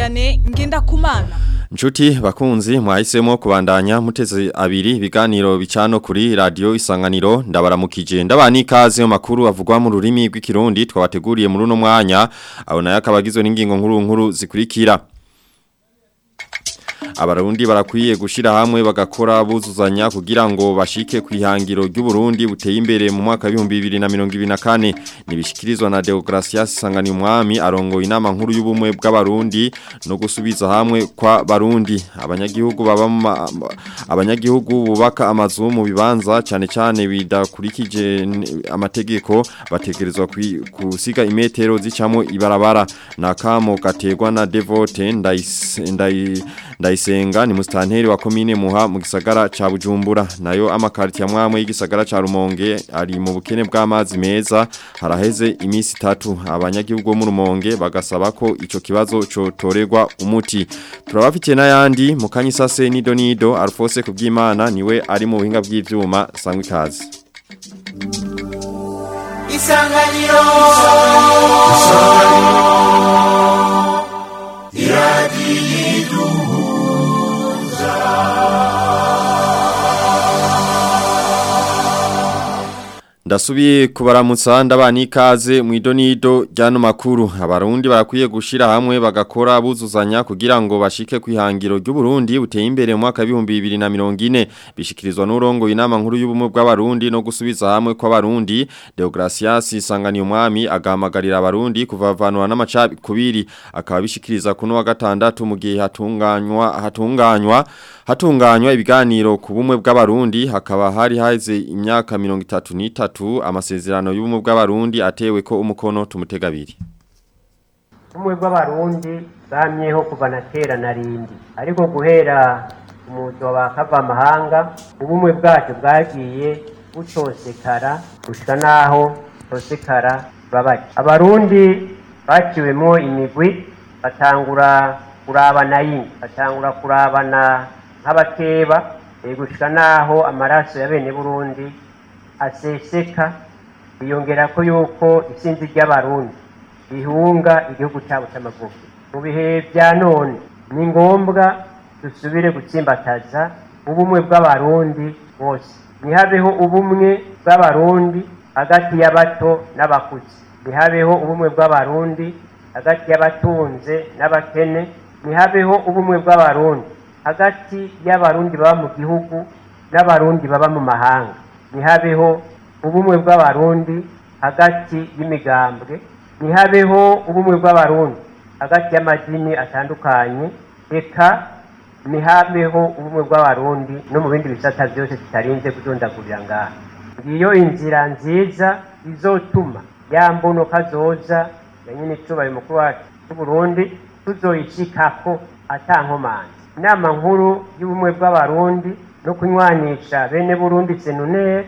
Vianney Ngendakumana Nshuti bakunzi mwahisemo kubandanya muteze abiri ibiganiro bicano kuri radio isanganiro ndabaramukije ndabani ikaze mu makuru avugwa mu rurimi rw'ikirundi twabateguriye muri uno mwanya abona yakabagizwe n'ingingo nkuru nkuru zikurikira Abarundi barakwiye gushira hamwe bagakora buzuzanya kugira ngo bashike kwihangiro ry'Uburundi buteye imbere mu mwaka wa 2024 nibishikirizwa na Deogracias Sangani Mwami arongo inama nkuru y'ubumwe bw'abarundi no gusubiza hamwe kwa barundi abanyagihugu baba abanyagihugu bubaka amazu mu bibanza cyane cyane bidakurikije amategeko bategerezwa kusiga imetero zicamo ibarabara nakamo gategwa na Devote ndayis ndayi ndayisenga ni mustanteri wa komine muha mu gisagara ca Bujumbura nayo amakarti ya mwamwe y'igisagara ca Rumonge ari mu bukene bw'amazi meza haraheze imisi itatu abanyagihugu mu Rumonge bagasaba ko ico kibazo cotorerwa umuti turabafitiye n'ayandi mu kanyisase nido nido Alphonse kubyimana niwe ari mu buhinga bw'ivyuma sangwe ikaze Isanganiro Isanganiro Ndasubiye kubaramutsa ndabana ikaze mu idonido ryano makuru abarundi barakwiye gushira hamwe bagakora buzuzanya kugira ngo bashike kwihangiro ry'Uburundi buteye imbere mu mwaka wa 2040 bishikirizwa n'urongo inama nkuru y'ubumwe bw'abarundi no gusubiza hamwe kw'abarundi Deogracias Sangani umwami agahamagarira abarundi kuvavanwa n'amacabi kubiri akaba bishikiriza kuno wa gatandatu mu gihe hatunganywa hatunganywa hatunganywa ibiganiro ku bumwe bw'abarundi hakaba hari haize imyaka 33 amasezerano y'ubumwe bw'abarundi atewe ko umukono tumutega abiri ubumwe bw'abarundi bwamyeho kuva na kera na rindi ariko guhera umuzo wa kava amahanga ubumwe bwacu bwagiye butosekara gushika naho tosekara babaje abarundi baciwemo imigwi batangura kurabana yindi batangura kurabana nk'abakeba gushika naho amaraso ya bene burundi aseseka biyongera ko yuko isinzi ry'abarundi rihunga igihugu cyabo cy'amavuko mu bihe bya none ni ngombwa dusubire gutsimbataza ubumwe bw'abarundi bose ntihabeho ubumwe bw'abarundi hagati y'abato n'abakuze ntihabeho ubumwe bw'abarundi hagati y'abatunze n'abakene ntihabeho ubumwe bw'abarundi hagati y'abarundi baba mu gihugu n'abarundi baba mu mahanga ntihabeho ubumwe bw'abarundi hagati y'imigambwe ntihabeho ubumwe bw'abarundi hagati y'amadini atandukanye reka ntihabeho ubumwe bw'abarundi no mu bindi bisata byose tutarinze kudondagurira ngaha ngiyo inzira nziza izotuma ya mbono kazoza ya nyine icubaye mukuru wacu w'uburundi tuzoyishikako atankomanzi inama nkuru y'ubumwe bw'abarundi no kunywanisha bene burundi senune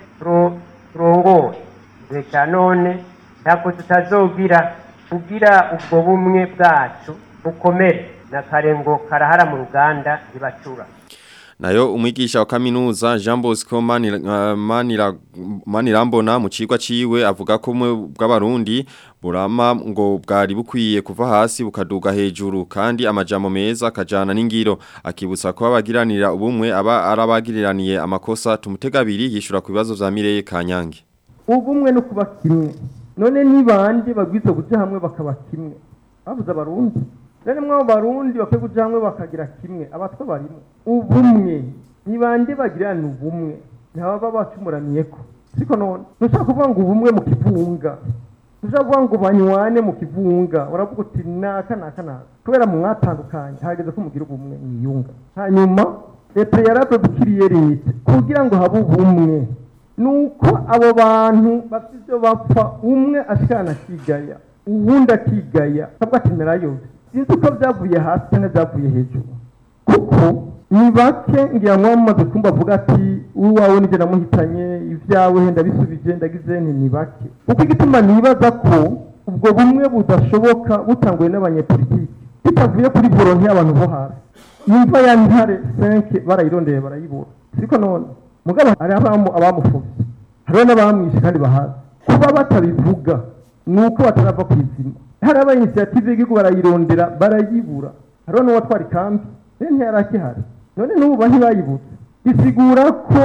turongoye igihe cya none ntabwo tutazogira kugira ubwo bumwe bwacu bukomere na kare ngo karahara mu ruganda ntibacura Nayo umwigisha wa kaminuza Jean Bosco Manira, Manira, Manirambona mu cigwa ciwe avuga ko mwe bw'abarundi burama ngo bwari bukwiye kuva hasi bukaduga hejuru kandi amajambo meza akajana n'ingiro akibutsa ko abagiranira ubumwe aba arabagiriraniye amakosa tumutega abiri yishura ku bibazo vya Mireye Kanyange ubumwe no kuba kimwe none nibande bagwiza kuja hamwe bakaba kimwe bavuze abarundi rero mwa barundi bakwiye kuja hamwe bakagira kimwe abatwa barimo ubumwe nibande bagirana ubumwe ntibaba bacumuraniyeko siko none ntushaka kuvuga ngo ubumwe mu kivunga ntushaka kuvuga ngo banywane mu kivunga uravuga uti naka naka naka kubera mu mwatandukanye hageze ko mugira ubumwe mwiyunga hanyuma leta yaradodukiriye leta kugira ngo habe ubumwe nuko abo bantu bafite ibyo bapfa umwe ashikana akigaya uwundi akigaya kabwa ati merayo sinzi uko byavuye hasi cyangwa byavuye hejuru kuko ni bake ngira ngo mumaze kumva avuga ati uwawe nijye namuhitanye ibyawe henda bisubije ndagize nti ni bake kuko igituma nibaza ko ubwo bumwe budashoboka butanguye n'abanyepolitiki bitavuye kuri volonte y'abantu bo hasi nimva ya ntare senke barayirondeye barayibura siko none mugabo hari abamufubye hariho n'abamwishe kandi bahazi kuba batabivuga ni uko batarava ku izima hari aba inisiyative y'igihugu barayirondera barayibura hariho n'uwatwara ikambi rero ntiyari akihari none n'ubu bahibayibutse bisigura ko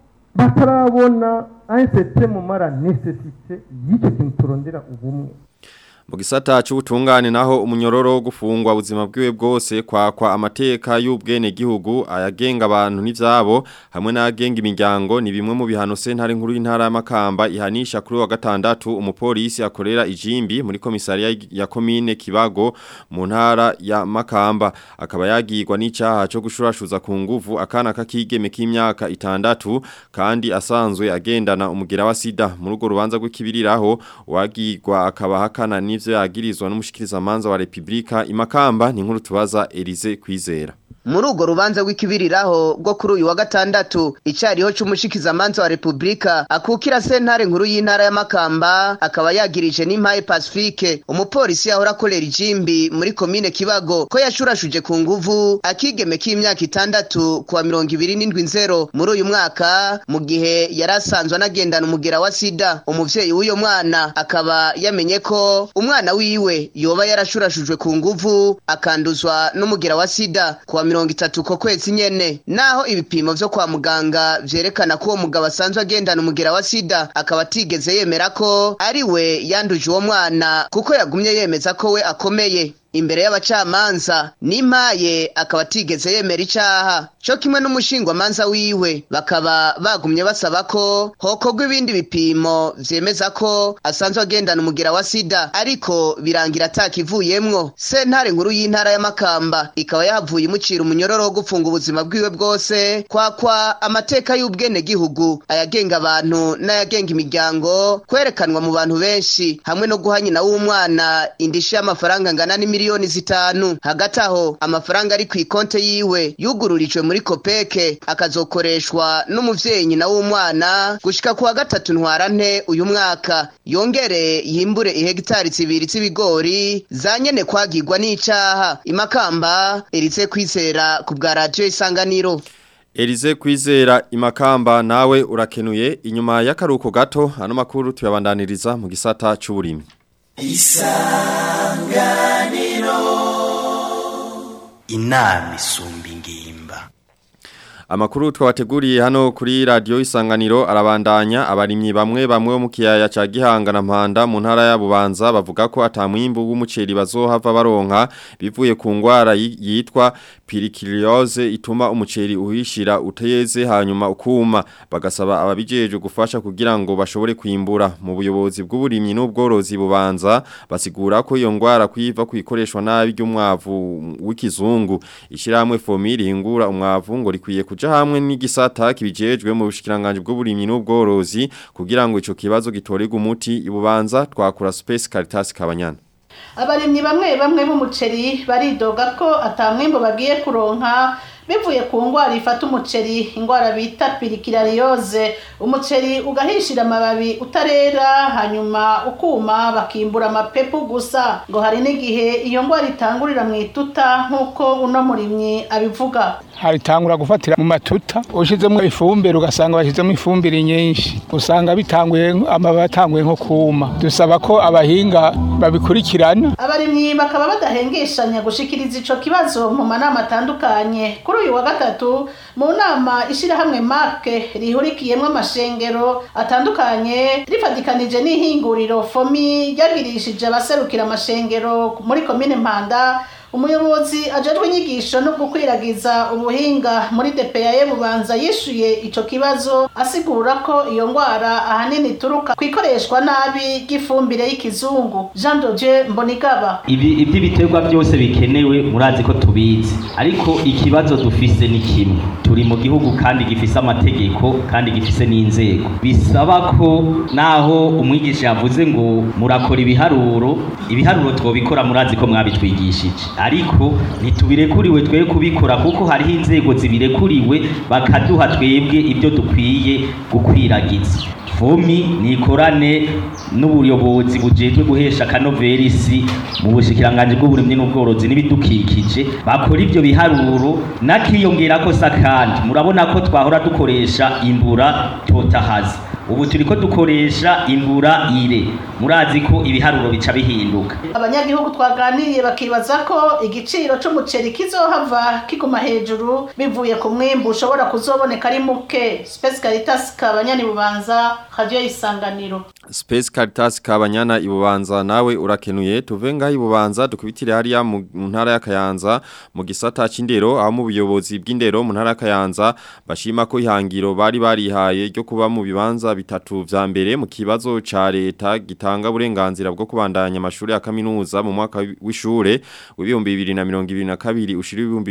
batarabona ansete mu mara nesesite y'icyo kintu turondera ubumwe mu gisata cy'ubutungane naho umunyororo wo gufungwa ubuzima bwiwe bwose kwakwa amateka y'ubwene gihugu ayagenga abantu n'ivyabo hamwe n'agenga imiryango ni bimwe mu bihano sentare nkuru y'intara y'amakamba ihanisha kuri wa gatandatu umupolisi akorera ijimbi muri komisariya ya komine Kibago mu ntara ya Makamba akaba yagirwa n'icaha cyo gushurashuza ku nguvu akana kakigeme k'imyaka itandatu kandi asanzwe agendana umugera wa sida muri urwo rubanza rw'ikibiriraho wagirwa akaba hakana ni ivyo yagirizwa n'umushikirizamanza wa Republika imakamba ni nkuru tubaza Elize kwizera muri urwo rubanza rw'ikibiriraho rwo kuri uyu wa gatandatu icariho c'umushikizamanza wa repubulika akukira sentare nkuru y'intara ya makamba akaba yagirije n'impaye pacifique umupolisi yahora akorera ijimbi muri komine kibago ko yashurashuje ku nguvu akigeme k'imyaka itandatu kuwa mirongo ibiri n'indwi nzero muri uyu mwaka mu gihe yari asanzwe anagendana umugera wa sida umuvyeyi w'uyo mwana akaba yamenye ko umwana wiwe yoba yarashurashujwe ku nguvu akanduzwa n'umugera wa sida kuwa mirongo itatu ko kwezi nyene naho ibipimo vyo kwa muganga vyerekana ko uwo mugabo asanzwe agendana umugera wa sida akaba atigeze yemera ko ari we yanduje uwo mwana kuko yagumye yemeza ko we akomeye imbere y'abacamanza n'impaye akaba atigeze yemera icaha co kimwe n'umushingwamanza wiwe bakaba bagumye basaba ko hokorwa ibindi bipimo vyemeza ko asanzwe agendana umugera wa sida ariko birangira atakivuyemwo sentare nkuru y'intara ya makamba ikaba yahavuye imucira umunyororo wo gufunga ubuzima bwiwe bwose kwakwa amateka y'ubwene gihugu ayagenga abantu n'ayagenga imiryango kwerekanwa mu bantu benshi hamwe no guha nyina w'umwana indishi y'amafaranga angana n'imiliyoni miliyoni zitanu hagati aho amafaranga ari ku ikonte yiwe yugururijwe muri kopeke akazokoreshwa n'umuvyeyi nyina w'umwana gushika kuwa gatatu ntwarante uyu mwaka yongere yimbure ihegitari zibiri z'ibigori zanyene kwagirwa n'icaha imakamba erize kwizera ku bwa radiyo isanganiro Elize kwizera imakamba nawe urakenuye inyuma y'akaruko gato ano makuru tuyabandaniriza mu gisata c'uburimyi isanganiro inama isumba ingimba Amakuru twabateguriye hano kuri radio isanganiro arabandanya abarimyi bamwe bamwe bo mu kiyaya ca Gihanga na Mpanda mu ntara ya Bubanza bavuga ko atamwimbu w'umuceri bazohava baronka bivuye ku ngwara yitwa pirikiliose ituma umuceri uhishira uteyeze hanyuma ukuma bagasaba ababijeje gufasha kugira ngo bashobore kwimbura mu buyobozi bw'uburimyi n'ubworozi bubanza basigura ko iyo ngwara kwiva kuyikoreshwa nabi ry'umwavu w'ikizungu ishiramwe fomiri hingura umwavu ngo rikwiye kuja hamwe n'igisata kibijejwe mu bushikiranganje bw'uburimyi n'ubworozi kugira ngo ico kibazo gitorerwe umuti ibubanza twakura Space Caritas Kabanyana abarimyi bamwe bamwe b'umuceri baridoga ko atamwimbo bagiye kuronka bivuye ku ngwara ifata umuceri ingwara bita pirikirariyoze umuceri ugahishira amababi utarera hanyuma ukuma bakimbura amapepu gusa ngo hari n'igihe iyo ngwara itangurira mu ituta nk'uko uno murimyi abivuga haritangura gufatira mu matuta ushizemo ifumbire ugasanga bashyizemo ifumbire nyinshi usanga bitanguye amababi atanguye nko kuma dusaba ko abahinga babikurikirana abarimyi bakaba badahengeshanya gushikiriza ico kibazo mu manama atandukanye kuri uyu wa gatatu mu nama ishirahamwe marke rihurikiyemwo amashengero atandukanye rifatikanije n'ihinguriro fomi ryagirishije abaserukira amashengero muri komine mpanda umuyobozi ajejwe inyigisho no gukwiragiza ubuhinga muri DPA bubanza yishuye ico kibazo asigura ko iyo ngwara ahanini turuka kwikoreshwa nabi gifumbire y'ikizungu Jean Dodieu Mbonigaba ibi iby'ibiterwa byose bikenewe murazi ko tubizi ariko ikibazo dufise ni kimwe turi mu gihugu kandi gifise amategeko kandi gifise n'inzego bisaba ko naho umwigisha yavuze ngo murakora ibiharuro ibiharuro twobikora murazi ko mwabitwigishije ariko ntitubirekuriwe twe kubikora kuko hariho inzego zibirekuriwe bakaduha twebwe ibyo dukwiye gukwiragiza fomi nikorane n'ubuyobozi bujejwe guhesha akanoveri mu bushikiranganje bw'uburimyi n'ubworozi n'ibidukikije bakora ibyo biharuro nakiyongera ko sakandi murabona ko twahora dukoresha imbura totahaza ubu turiko dukoresha imbura ire murazi ko ibiharuro bica bihinduka abanyagihugu twaganiriye bakibaza ko igiciro c'umuceri kizohava kiguma hejuru bivuye ku mwimbu ushobora kuzoboneka ari muke Space Caritas kabanyani bubanza radio isanganiro Space Caritas kabanyana ibubanza nawe urakenuye tuve ngaho ibubanza dukubitire hariya mu ntara ya Kayanza mu gisata c'indero aho mu buyobozi bw'indero mu ntara ya Kayanza bashima ko ihangiro bari barihaye ryo kuba mu bibanza bitatu vya mbere mu kibazo ca leta gitanga uburenganzira bwo kubandanya amashuri ya kaminuza mu mwaka w'ishure w'ibihumbi 2022 ushira ibihumbi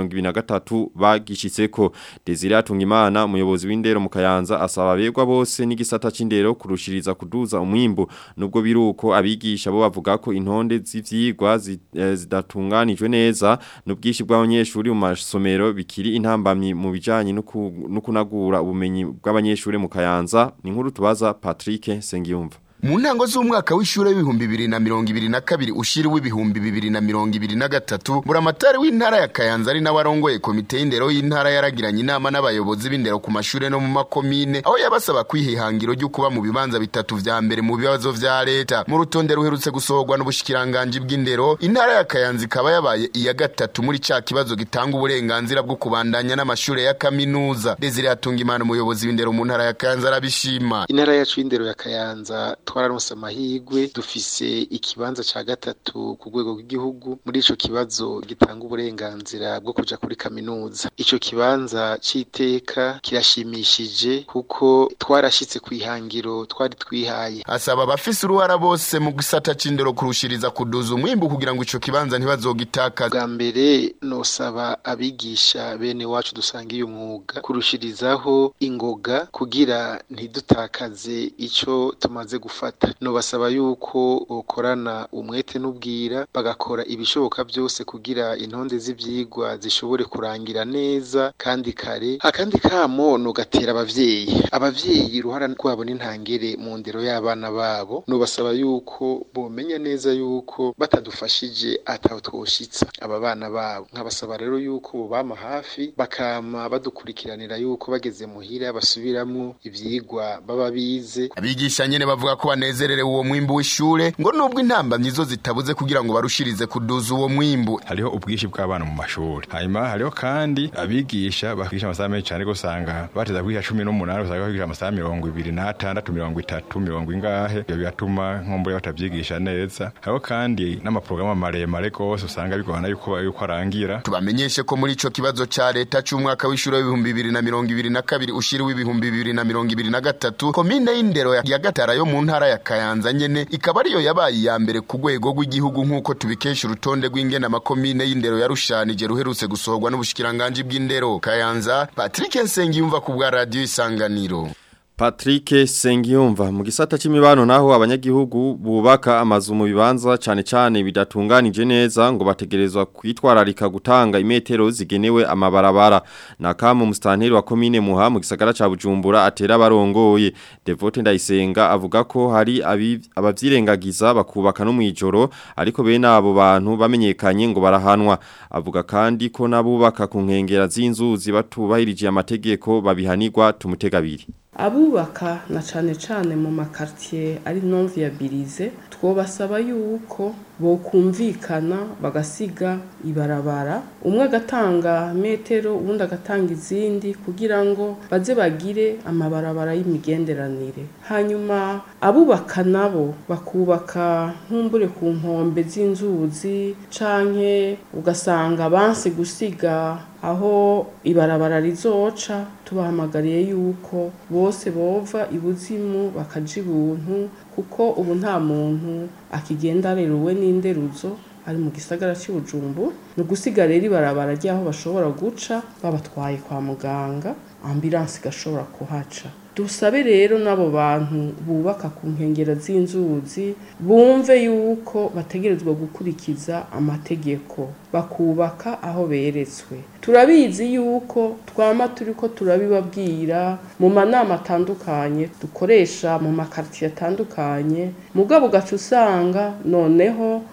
2023 bagishitseko Desire Atungimana umuyobozi w'indero mu Kayanza asaba abegwa bose n'igisata c'indero kurushiriza kuduza umwimbu nubwo biruko abigisha bo bavuga ko intonde z'ivyigwa zidatunganijwe neza n'ubwishi bw'abanyeshuri mu masomero bikiri intambamyi mu bijanye no kunagura ubumenyi bw'abanyeshuri mu Kayanza ni nkuru tubaza Patrick Sengiyumva mu ntango z'umwaka w'ishure w'ibihumbi bibiri na mirongo ibiri na kabiri ushiri w'ibihumbi bibiri na mirongo ibiri na gatatu buramatari w'intara ya kayanza ari nawe arongoye komite y'indero y'intara yaragiranye inama n'abayobozi b'indero ku mashure no mu makomine aho yabasaba kwiha ihangiro ryo kuba mu bibanza bitatu vya mbere mu bibazo vya leta mu rutonde ruherutse gusohorwa n'ubushikiranganji bw'indero intara ya kayanza ikaba yabaye iya gatatu muri ca kibazo gitanga uburenganzira bwo kubandanya n'amashure ya kaminuza desire hatungimana umuyobozi w'indero mu ntara ya kayanza arabishima intara yacu y'indero ya kayanza twararonse amahirwe dufise ikibanza ca gatatu ku rwego rw'igihugu muri ico kibazo gitanga uburenganzira bwo kuja kuri kaminuza ico kibanza c'iteka kirashimishije kuko twarashitse ku ihangiro twari twihaye asaba abafise uruhara bose mu gisata c'indero kurushiriza kuduza umwimbu kugira ngo ico kibanza ntibazogitakaza bwa mbere nosaba abigisha bene wacu dusangiye umwuga kurushirizaho ingoga kugira ntidutakaze ico tumaze gufata nobasaba yuko bokorana umwete n'ubwira bagakora ibishoboka byose kugira intonde z'ivyigwa zishobore kurangira neza kandi kare akandi kamo nogatera abavyeyi abavyeyi ruhara rwabo n'intangere mu ndero y'abana babo nobasaba yuko bomenya neza yuko batadufashije ataho twoshitsa aba bana babo nkabasaba rero yuko bobama hafi bakama badukurikiranira yuko bageze muhira basubiramwo ivyigwa baba bize abigisha nyene bavuga ko banezererewe uwo mwimbu w'ishure ngo nubwo intambamyi zo zitabuze kugira ngo barushirize kuduza uwo mwimbu hariho ubwishi bw'abana mu mashuri hanyuma hariho kandi abigisha bakigisha amasaha menshi cyane gusanga bateza kwigisha cumi n'umunani usanga bakigisha amasaha mirongo ibiri n'atandatu mirongo itatu mirongo ingahe ibyo bigatuma nkumbure batabyigisha neza hariho kandi n'amaporogaramu maremare rwose usanga bigorana yuko yuko arangira tubamenyeshe ko muri ico kibazo ca leta c'umwaka w'ishure w'ibihumbi bibiri na mirongo ibiri na kabiri ushiri w'ibihumbi bibiri na mirongo ibiri na gatatu komine y'indero ya gatara yo mu ntara ya kayanza nyene ikaba ariyo yabaye iya mbere ku rwego rw'igihugu nk'uko tubikesha urutonde rw'ingene amakomine y'indero yarushanije ruherutse gusohorwa n'ubushikiranganji bw'indero kayanza patrick nsengiyumva ku bwa radiyo isanganiro Patrick Sengiyumva mu gisata c'imibano naho abanyagihugu bubaka amazu mu bibanza cane cane bidatunganije neza ngo bategerezwa kwitwararika gutanga imetero zigenewe amabarabara nakamu mustanteri wa komine muha mu gisagara ca Bujumbura atera barongoye Devote Ndayisenga avuga ko hari abavyirengagiza bakubaka no mwijoro ariko bene abo bantu bamenyekanye ngo barahanwa avuga kandi ko nabubaka ku nkengera z'inzuzi batubahirije amategeko babihanirwa tumutegabiri abubaka na cane cane mu makartier ari non viabilize twobasaba yuko bokumvikana bagasiga ibarabara umwe agatanga metero uwundi agatanga izindi kugira ngo baze bagire amabarabara y'imigenderanire hanyuma abubaka nabo bakubaka nkumbure ku nkombe z'inzuzi canke ugasanga banse gusiga aho ibarabara rizoca tubahamagariye yuko bose bova ibuzimu bakaja ibuntu kuko ubu nta muntu akigenda areruwe n'inderuzo ari mu gisagara cy'ubujumbu ni ugusiga rero ibarabara ry'aho bashobora guca babatwaye kwa muganga ambulanse igashobora kuhaca dusabe rero n'abo bantu bubaka ku nkengero z'inzuzi bumve yuko bategerezwa gukurikiza amategeko bakubaka aho beretswe turabizi yuko twama turi ko turabibabwira mu manama atandukanye dukoresha mu makaritiye atandukanye mugabo ugaca usanga noneho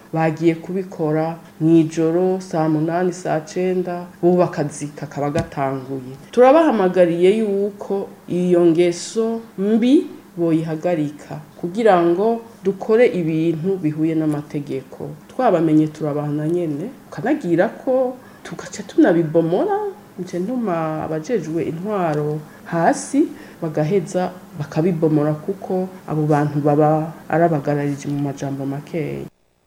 bagiye kubikora mu ijoro saa munani saa cenda bo akazi kakaba gatanguye turabahamagariye yuko iyo ngeso mbi boyihagarika kugira ngo dukore ibintu bihuye n'amategeko twabamenye turabana nyene ukanagira ko tugaca tunabibomora nje ntuma abajejwe intwaro hasi bagaheza bakabibomora kuko abo bantu baba arabagararije mu majambo makeya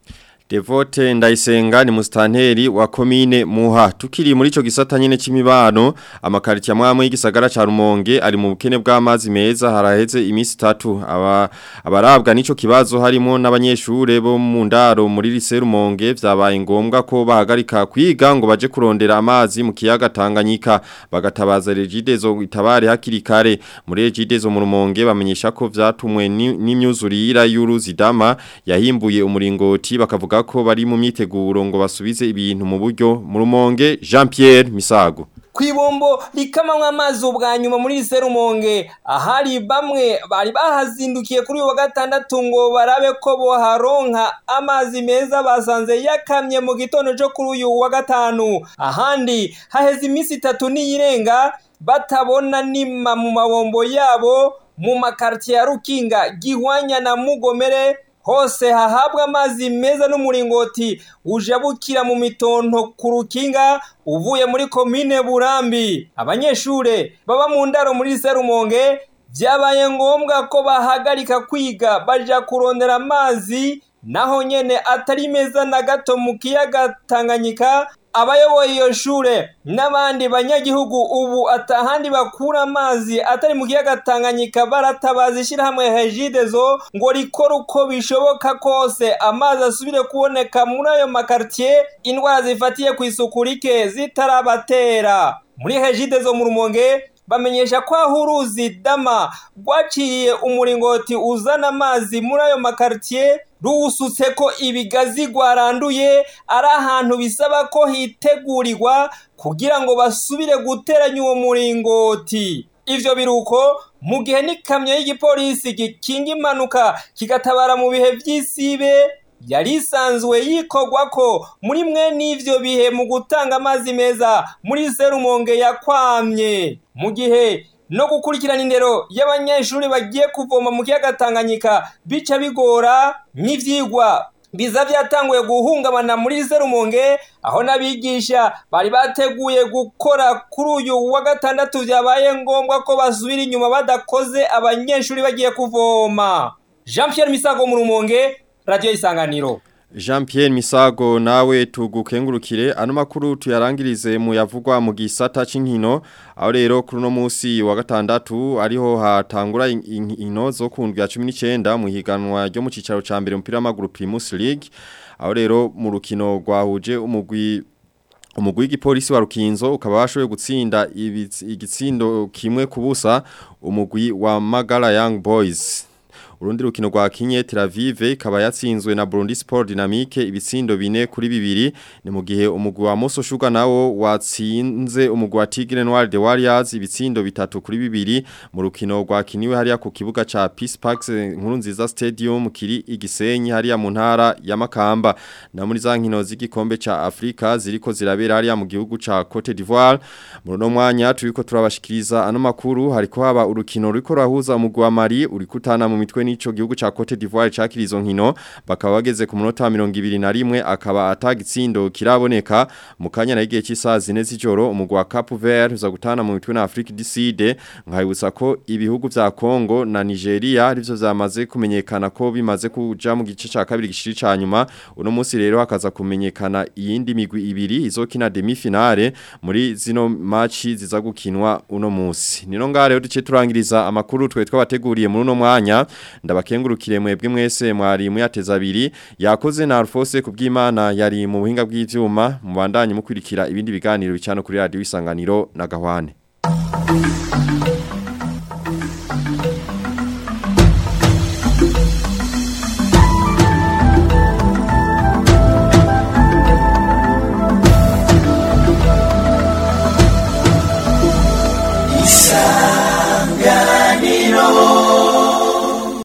Devote ndayisenga ni mustanteri wa komine muha tukiri muri ico gisata nyene c'imibano amakariti amwamwe y'igisagara ca Rumonge ari mu bukene bw'amazi meza haraheze imisi 3 aba abarabwa nico kibazo harimo n'abanyeshure bo mu ndaro muri lise Rumonge vyabaye ngombwa ko bahagarika kwiga ngo baje kurondera amazi mu kiyaga Tanganyika bagatabaza regidezo itabare hakiri kare muri regidezo mu Rumonge bamenyesha ko vyatumwe n'imyuzurira y'uruzi dama yahimbuye umuringoti bakavuga ko bari mu myiteguro ngo basubize ibintu mu buryo mu rumonge Jean Pierre Misago kwibombo rikamamwa amazi ubwa nyuma muri Serumonge ahari bamwe bari bahazindukiye kuri wa gatandatu ngo barabe ko boharonka amazi meza basanze yakamye mu gitondo cyo kuri uyu wa gatanu ahandi haheze iminsi itatu niyirenga batabona nima mu mabombo yabo mu makartier ya Rukinga Gihwanya na Mugomere hose hahabwa amazi meza n'umuringoti ujabukira mu mitonto ku rukinga uvuye muri komine burambi abanyeshure baba mu ndaro muri serumonge byabaye ngombwa ko bahagarika kwiga baja kurondera amazi naho nyene atari meza na gato mu kiyaga tanganyika abayoboye iyo shure n'abandi banyagihugu ubu atahandi bakura amazi atari mu kiyaga Tanganyika baratabaza ishyirahamwe Regidezo ngo rikore uko bishoboka kose amazi asubire kuboneka muri ayo makartier indwara zifatiye ku isuku rike zitarabatera muri Regidezo mu Rumonge bamenyesha ko aho uruzi dama rwaciye umuringoti uzana amazi muri ayo makartier ruwusutse ko ibigazi rwaranduye ari ahantu bisaba ko hitegurirwa kugira ngo basubire guteranya uwo muringoti ivyo biruko mu gihe n'ikamyo y'igipolisi gikinga impanuka kigatabara mu bihe vy'isibe yari isanzwe yikorwa ko muri mwe n'ivyo bihe mu gutanga amazi meza muri serumonge yakwamye mu gihe no gukurikirana indero y'abanyeshuri bagiye kuvoma mu kiyaga Tanganyika bica bigora n'ivyigwa biza byatanguye guhungabana muri serumonge aho n'abigisha bari bateguye gukora kuri uyu wa gatandatu byabaye ngombwa ko basubira inyuma badakoze abanyeshuri bagiye kuvoma Jean Pierre Misago mu rumonge radio isanganiro Jean Pierre Misago nawe tugukengurukire ano makuru tuyarangirize mu yavugwa mu gisata c'inkino aho rero kuri no munsi wa gatandatu ariho hatangura inkino zo kundwa 19 mu higanwa ryo mu cicaro ca mbere umupira w'amaguru Primus League aho rero mu rukino rwahuje umugwi umugwi w'igipolisi wa Rukinzo ukaba washoboye gutsinda igitsindo kimwe kubusa umugwi wa Magala Young Boys urundi rukino rwa Kinye Tel Aviv ikaba yatsinzwe na Burundi Sport Dynamique ibitsindo bine kuri bibiri ni mu gihe umugwi wa Moso Sugar nawo watsinze umugwi wa Tigre Noir de Warriors ibitsindo bitatu kuri bibiri mu rukino rwa kiniwe hariya ku kibuga ca Peace Park nkuru nziza Stadium kiri igisenyi hariya mu ntara ya Makamba na muri za nkino z'igikombe ca Afrika ziriko zirabera hariya mu gihugu ca Cote d'Ivoire mu no mwanya turiko turabashikiriza ano makuru hariko haba urukino ruriko rahuza umugwi wa Mali uri kutana mu mitwe n'ico gihugu ca Cote d'Ivoire cakira izo nkino bakaba bageze ku munota wa 21 akaba atagitsindo kiraboneka mu kanya na igihe cy'isaha zine z'ijoro umugwi wa Cap Vert uza gutana mu mitwe na Afrique du Sud nkayibutsa ko ibihugu vya Congo na Nigeria arivyo vyamaze kumenyekana ko bimaze kuja mu gice ca kabiri gishiri ca nyuma uno munsi rero hakaza kumenyekana iyindi migwi ibiri izokina demi finale muri zino match ziza gukinwa uno munsi nino ngare duce turangiriza amakuru twe twabateguriye muri uno mwanya ndabakengurukire mwebwe mwese mwari muyateza abiri yakoze na Alphonse kubw'Imana yari mu buhinga bw'ivyuma mubandanye mukurikira ibindi biganiro bicano kuri radio isanganiro na gahwane